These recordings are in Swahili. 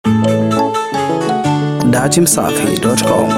datimsafi.com.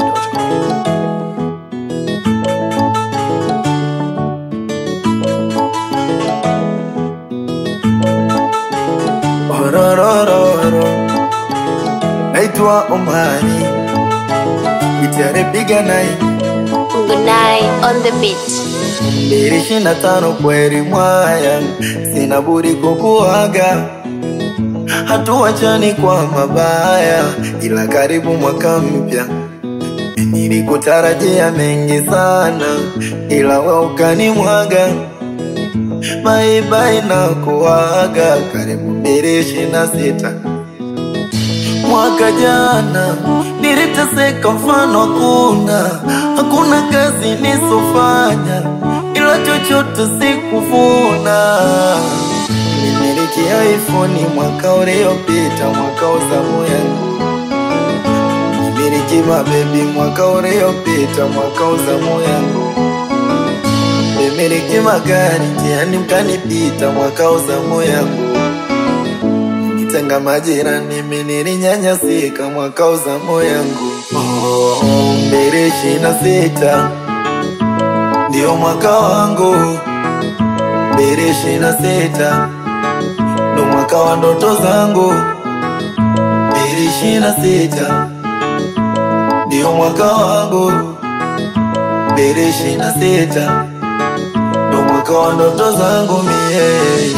Ororororo, naitwa Omari, gitare piga nai Good night on the beach. mbili ishirini na tano kweli mwaya, sina budi kukuaga, hatuachani kwa mabaya, ila karibu mwaka mpya nilikutarajia mengi sana, ila we ukanimwaga baibai na kuaga, karibu mbili ishirini na sita Mwaka jana niliteseka, mfano hakuna, hakuna kazi nisofanya, ila chochote sikuvuna. Nimiliki iPhone mwaka uliopita, mwaka wa zamu yangu. Nimiliki mabebi mwaka uliopita, mwaka wa zamu yangu. Nimiliki magari njiani mkanipita, mwaka wa zamu yangu. Nitenga majirani, mimi nilinyanyasika mwaka wa zamu yangu. Oh, mbili ishirini na sita ndio mwaka wangu, mbili ishirini na sita ndo mwaka wa ndoto zangu, mbili ishirini na sita ndio mwaka wangu, mbili ishirini na sita ndo mwaka wa ndoto zangu mie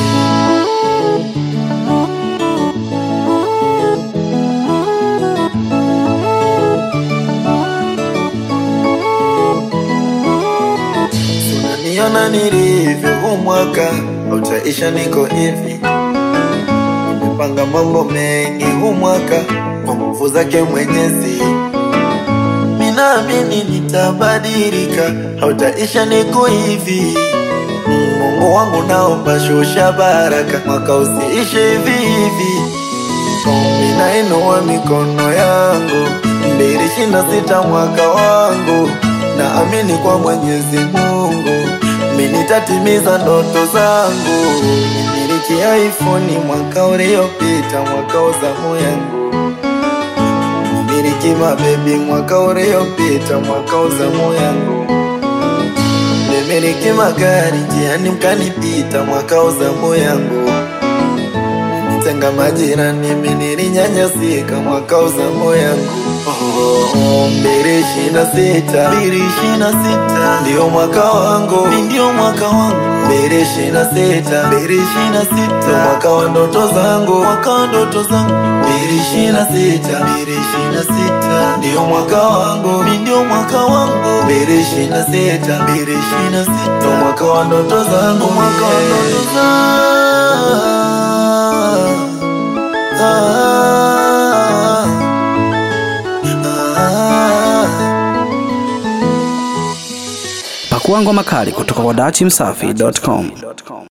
Unaniona nilivyo, huu mwaka utaisha, niko hivi. Nimepanga mambo mengi huu mwaka kwa nguvu zake Mwenyezi, minaamini nitabadilika, hautaisha, niko hivi. Mungu wangu, naomba shusha baraka, mwaka usiishe hivi hivi. Ombi nainua mikono yangu, mbili ishirini na sita mwaka wangu, naamini kwa Mwenyezi Mungu mimi nitatimiza ndoto zangu. Nimiliki iPhone mwaka uliopita, mwaka wa zamu yangu. Nimiliki mabebi mwaka uliopita, mwaka wa zamu yangu. Nimiliki magari njiani mkanipita, mwaka wa zamu yangu. Nitenga majirani, mimi nilinyanyasika mwaka wa zamu yangu. Oh, mbili ishirini na sita mbili ishirini na sita ndio mwaka wangu, mi ndio mwaka wangu. Mbili ishirini na sita mbili ishirini na sita ndio mwaka wa ndoto zangu, mwaka wa ndoto zangu. Mbili ishirini na sita mbili ishirini na sita ndio mwaka wangu, mi ndio mwaka wangu. Mbili ishirini na sita mbili ishirini na sita ndio mwaka wa ndoto zangu, mwaka wa ndoto zangu. Ah, ah, ah. Pakua ngoma kali kutoka kwa datimsafi.com.